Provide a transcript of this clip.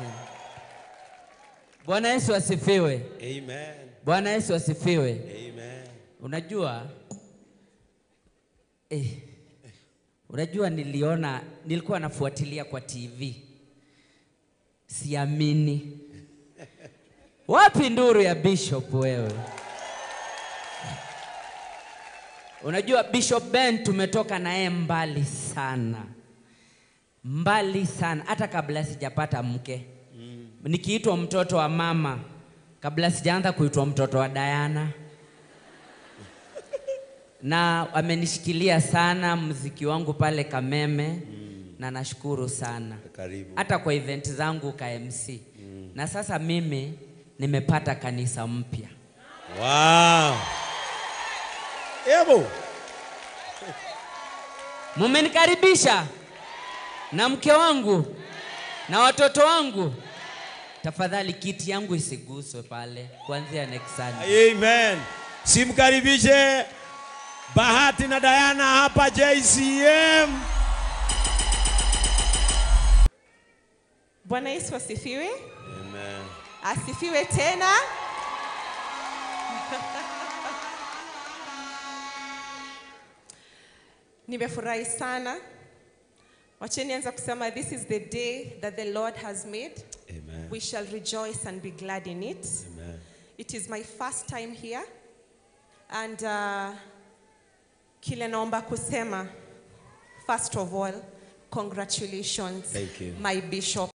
chini. Bwana Yesu asifiwe. Amen. Bwana Yesu asifiwe. Amen. Unajua eh, unajua niliona, nilikuwa nafuatilia kwa TV, siamini. Wapi nduru ya Bishop wewe? Unajua Bishop Ben tumetoka naye mbali sana, mbali sana, hata kabla sijapata mke nikiitwa mtoto wa mama, kabla sijaanza kuitwa mtoto wa Diana na amenishikilia sana mziki wangu pale Kameme na nashukuru sana Karibu. hata kwa event zangu ka MC na sasa mimi nimepata kanisa mpya. Wow. Ebo. Mumenikaribisha na mke wangu na watoto wangu. Tafadhali kiti yangu isiguswe pale kuanzia next Sunday. Amen. Simkaribishe Bahati na Diana hapa JCM. Bwana Yesu asifiwe. Amen. Asifiwe tena. Nimefurahi sana. Wacheni anza kusema this is the day that the Lord has made. Amen. We shall rejoice and be glad in it. Amen. It is my first time here and uh, kile naomba kusema first of all congratulations Thank you. my bishop